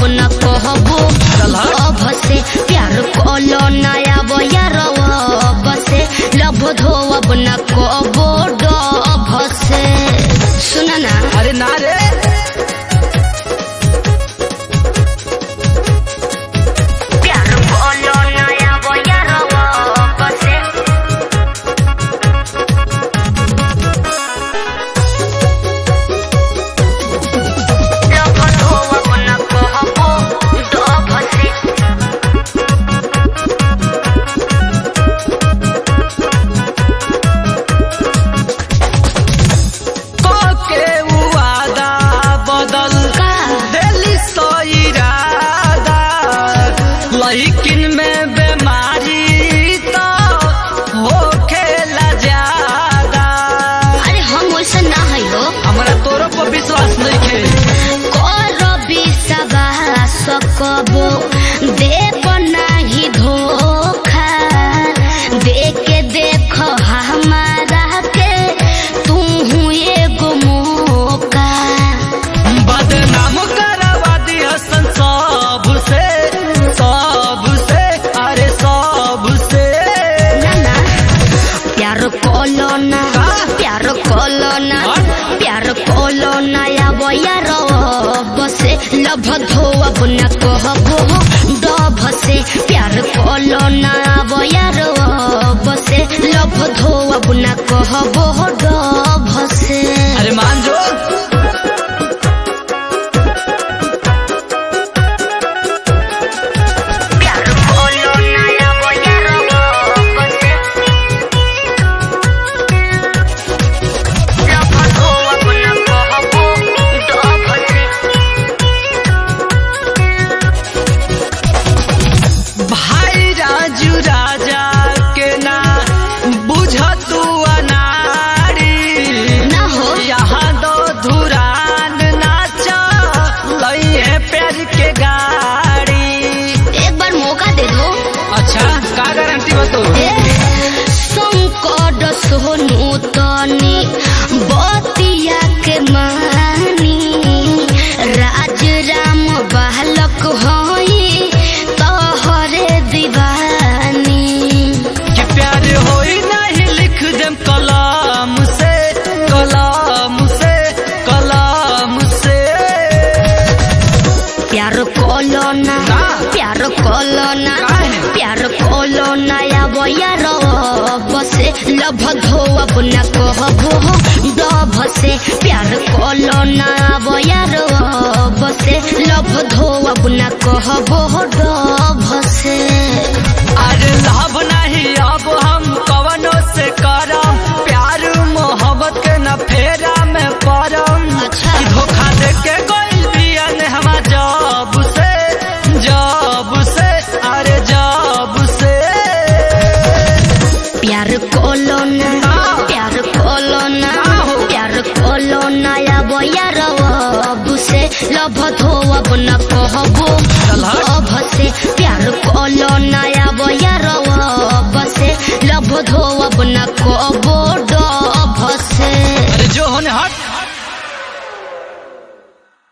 न कहबो अब से प्यार कलो नया बयार अब से लभ धोब न कहबो डब से सुन ना अरे ना रे प्यार कलो नया बयार अब से लभ धोब न कहबो डब से के वादा बदल का दिली सो इरादा लेकिन में बीमारी तो हो खेला ज्यादा अरे हम वैसा ना है हो हमरा तोरो पर विश्वास नहीं खे कर विश्वास कबो देव नाही धोखा देखे देख हमारा के तू एगो मौका बदनाम करवा दिया सन सब से सब से अरे सब से ना ना प्यार कोलो ना प्यार कोलो ना प्यार कोलो ना या यार बसे लभ धोब न कहबो डभ से प्यार कोलो ना यार बसे लभ धोब न कहबो डभ से अरे मान जो प्यार कोलो ना या यार बसे लभ धोब न कहबो डभ से भाई राजू राजा के ना बुझ तू अनारी ना हो यहाँ दो धुरान नाचा लई है प्यार के गाड़ी एक बार मौका दे दो अच्छा का गारंटी बतो संकट सोनू तनी बतिया के मानी राज राम बालक होई तोहरे दीवानी कि प्यार होई नहीं लिख देम कलाम से कलाम से कलाम से प्यार कोलो ना ना। प्यार कोलो ना काहे? प्यार कोलो ना या यार बसे लभ धोब न कहबो डभ से प्यार कोलो ना यार बसे लभ धोब न कहबो डभ से अरे लाभ नहीं अब हम कवनो से करम प्यार मोहब्बत के न फेरा में परम अच्छा। कि धोखा दे के कोई दिया ने हम जब से जब से अरे जब से प्यार कोलो ना प्यार कोलो ना प्यार कोलो ना या यार से लभ धोब न कहबो चल हट। अब से प्यार कोलो ना